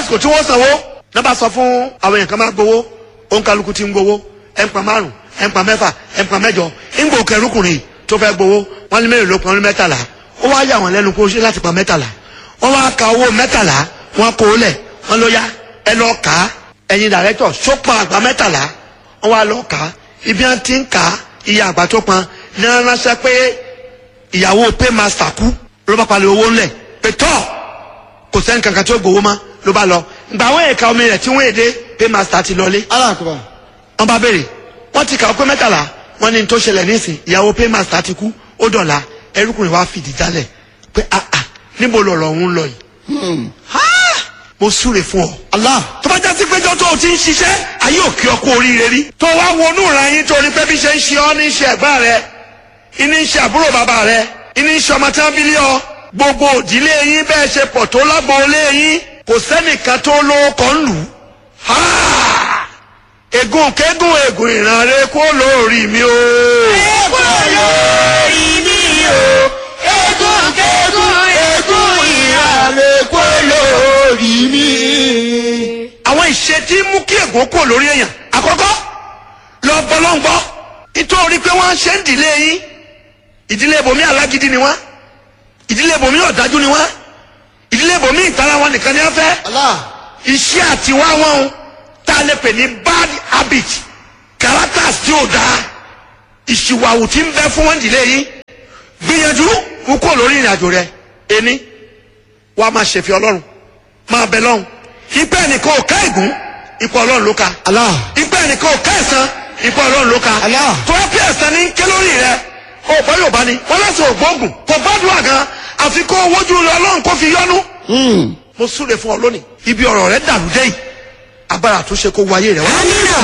àsìkò tí wọ́n sanwó náà bá sọ fún àwọn èèyàn kan máa gbowó òǹkàlùkù ti ń gbowó ẹnpa márùn ẹnpa mẹ́fà ẹnpa mẹ́jọ ńgbò kẹrùkùnrin tó fẹ́ gbowó wọ́n ní mélòó ló pọn ní mẹ́tàlá ó wá yà wọ́n lẹ́nu kó ṣe láti pa mẹ́tàlá wọ́n wá ka owó mẹ́tàlá wọ́n kó o lẹ̀ wọ́n ló yá ẹ lọ kà á ẹ̀yin dàrẹ́tọ̀ sópa àgbà mẹ́tàlá wọ́n wá lọ kà á ibi wọn ti ń kà á iye àgbà tó pọn ní wọn ránṣẹ́ pé ìyàwó paymaster kú ló bá palẹ̀ owó ńlẹ̀ pé tọ́ kò sẹ́ni kankan tó gbowó mọ́ ló bá lọ gbà wọ́n èka omi rẹ̀ tí wọ́n èdè paymaster ti lọlé alákùbà wọ́n bá béèrè wọ́n ti kà ó pé mẹ́tàlá wọ́n ní n tó ṣẹlẹ̀ nísìn ìyàwó paymaster ti kú ó dọ̀la ẹrúkùnrin wa fìdí jálẹ̀ pé ah ah níbo lọ̀rọ̀ òun lọ yìí mo súre fún ọ Allah tó bá jásí péjọ tó o ti ń ṣiṣẹ́ ayé òkè ọkọ oríire rí. tó wá wọnú ìran yín torí pé bí ṣe ń ṣe ọ́ ní ṣe ẹ̀gbọ́n rẹ iní ń ṣe àbúrò bàbá rẹ iní ń ṣe ọmọ tí wọ́n bí lé ọ. gbogbo òdílé yín bẹ́ẹ̀ ṣe pọ̀ tó lágboolé yín kò sẹ́nìkan tó lóko ń lù. Ha! ègún kégún ègún ìran rẹ kó lórí mi o. Ègún lórí mi o, ègún kégún ègún ìhàlẹ̀ kó lórí mi. àwọn ìṣe tí mú kí ègún kò lórí èèyàn àkọ́kọ́ lọ bọ́lọ́ngbọ́ nítorí pé wọ́n ṣe ń dìlé yín ìdílé ibòmí alágídí ni wọ́n ìdílé ibòmí ọ̀dájú ni wọ́n ìdílé ibòmí ìtara wọn nìkan ni wọ́n fẹ́ Allah iṣẹ́ àtiwá wọn o tá a lè pè ní bad habit characters tí ò dáa ìṣìwàwù tí ń bẹ fún wọn dìlé yín gbìyànjú mú kó lórí ìrìn àjò rẹ ẹni wàá máa ṣèfẹ́ ọlọ́run máa bẹ lọ́hùn ipẹ́ ẹnìkan ò ká ègún ipò ọlọ́run ló ka Allah ipẹ́ ẹnìkan ò ká ẹ̀san ipò ọlọ́run ló ka Allah. tó wá pé ẹ̀san ní ké lórí rẹ ó bọ́ yóò bá ní wọ́n lọ́sọ̀ ògbóògùn kò gbádùn àgàn àfi kó wojú rẹ ọlọ́run kó fi yọ́nú Hmm. mo súre fún ọ lónìí ibi ọ̀rọ̀ rẹ dàrú dé yìí agbára àtúnṣe kó wáyé rẹ wá Amina,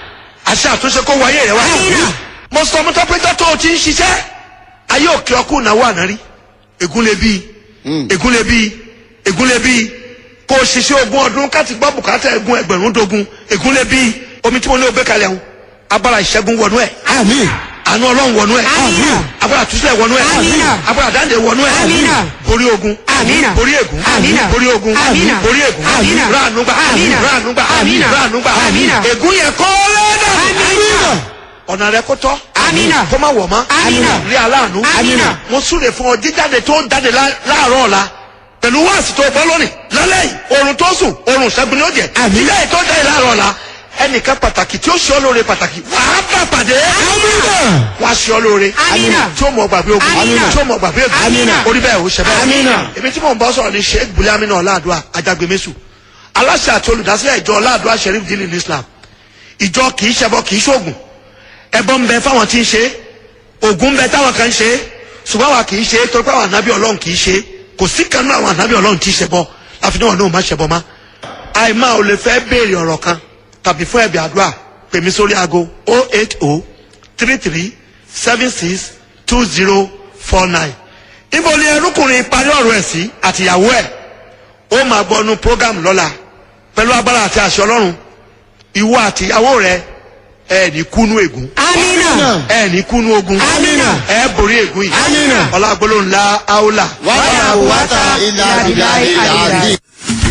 àṣẹ àtúnṣe kó wáyé rẹ wá Àmín. mo sọ ọmọ tó péjọ tó o ti ń ṣiṣẹ́ ayé òkè ọkù náwó àná rí ègún lè bí Hmm. ègún lè bí ègún lè bí kó o ṣiṣẹ́ ogún ọdún káti gbọ́ bùkátà ẹ̀gún ẹgbẹ̀rún dogun ègún lè bí omi tí mo ní o gbé kalẹ̀ ń agbára ìṣẹ́gun wọnú ẹ̀ Àmín. àánú ọlọ́run wọnú ẹ̀ Àmín. agbára àtúnṣe wọnú ẹ̀ Àmín. agbára dáńdé wọnú ẹ̀ Àmín. borí ogun Àmín. borí ègún Àmín. borí ogun Àmín. borí ègún Àmín. ráànúgbà Àmín. ráànúgbà Àmín. ráànúgbà Àmín. ègún yẹn kọ́ lẹ́dà Amina, ọ̀nà rẹ kó tọ́ Àmín. kó má wọ̀ mọ́ Àmín. rí aláàánú Àmín. mo súre fún ọ jíjáde tó ń jáde lá- láàárọ̀ ọ̀la pẹ̀lú wáàsì tó gbọ́ lónìí lálẹ́ yìí oorun tó sùn oorun ṣẹ́gun ni ó jẹ́ Àmín. lẹ́yìn tó jáde láàárọ̀ ọ̀la ẹnìkan pàtàkì tí ó ṣe ọ́ lóore pàtàkì wàá bá pàdé Àmín. wàá ṣe ọ́ lóore Àmín. tí ó mọ̀ gbàgbé ogun Àmín. tí ó mọ̀ gbàgbé Àmín. ogun orí bẹ́ẹ̀ ò ṣẹ bẹ́ẹ̀ Àmín. èmi tí mò ń bọ́ sọ̀rọ̀ ní sheikh buliamina ọ̀làdúà ajagbemésù aláṣẹ àti olùdásílẹ̀ ìjọ ọ̀làdúà sheriff dili ní islam ìjọ kì í ṣẹbọ kì í ṣoògùn ẹbọ ń bẹ fáwọn tí ń ṣe ògùn ń bẹ táwọn kan ń ṣe ṣùgbọ́n àwa kì í ṣe torí pé àwọn ànábì ọlọ́run kì í ṣe kò sí kan náà àwọn ànábì ọlọ́run tí í ṣẹbọ láfi náà náà má ṣẹbọ má. àìmá ò lè fẹ́ béèrè ọ̀rọ̀ kan tàbí fún ẹ̀bì àdúrà pè mí sórí aago 080 33 76 20 49. ibo ni ẹrúkùnrin parí ọ̀rọ̀ ẹ̀ sí àtìyàwó ẹ̀ ó máa gbọ́nu program lọ́la pẹ̀lú agbára àti àṣẹ ọlọ́run ìwọ àtìyàwó rẹ ẹ ní kúnú ègún Amina, ẹ ní kúnú ogun Amina. ẹ borí ègún yìí Amina. ọlágbólóhùn la áúlà Wàhálà wàtà ìlà ìlà ìlà àdì.